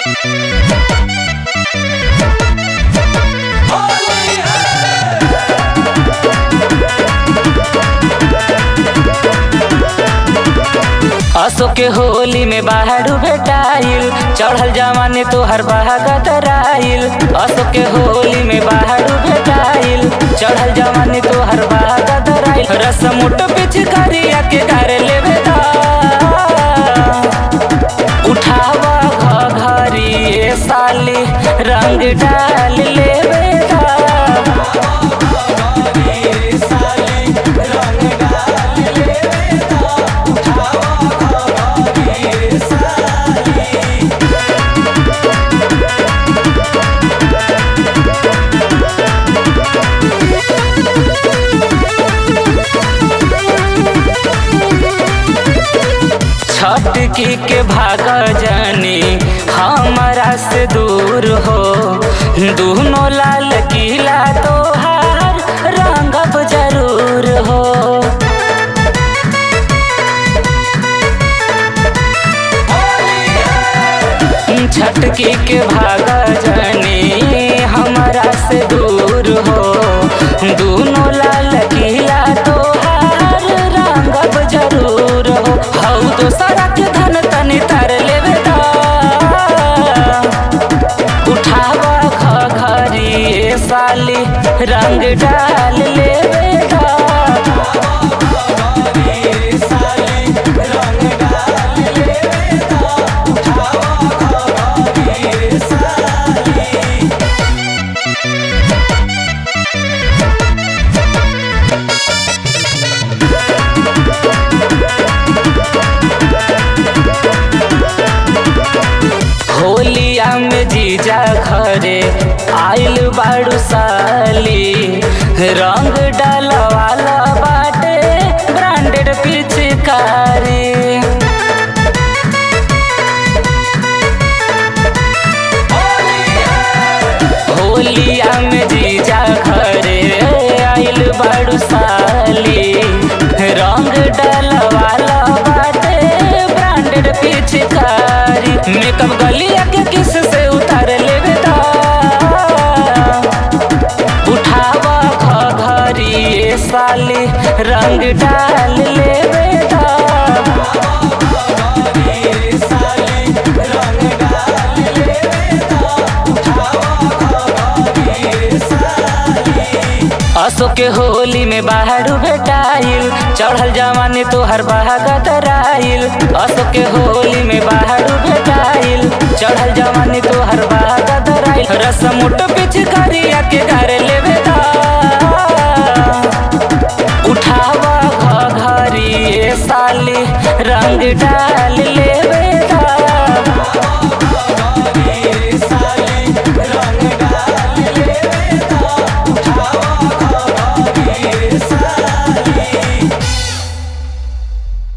असो के होली में बाहर भेटाइल चढ़ल जवानी तोहर बहागतराइल असो के होली में बाहर भेटाइल चढ़ल जवानी तोहर बहागतराइल रसमुट पिचकारिया के कर लेवे दा उठावा घघरी ए साली रंग डाल लेवे दा छटकी के भाग जानी हमारा से दूर हो दोनों लाल किला तोहार रंगब जरूर हो छटकी के भाग जानी हमारा से दूर हो दोनों लाल किला तोहार रंगब जरूर हो हऊ तो सड़क धन तनी तर लेवे दा उठावा घघरी ए साली रंग डाल लेवे दा होलिया में जीजा घरे आइल बाड़ू साली रंग डालवाला बाटे ब्रांडेड पिचकारी होलिया में जीजा घरे आइल बाड़ू साली रंग डालवाला बाटे ब्रांडेड पिचकारी मेकअप गलिया के किस से उतार लेवे दा उठावा घघरी ए साली रंग डाल लेवे दा असो के होली में बाहर भेटाइल चढ़ल जवानी तोहर बहागतराइल असो के होली में बाहर भेटाइल चढ़ल जवानी तोहर बहागतराइल रसमुट पिचकारिया के कर लेवे दा उठावा घघरी ए साली रंग डाल लेवे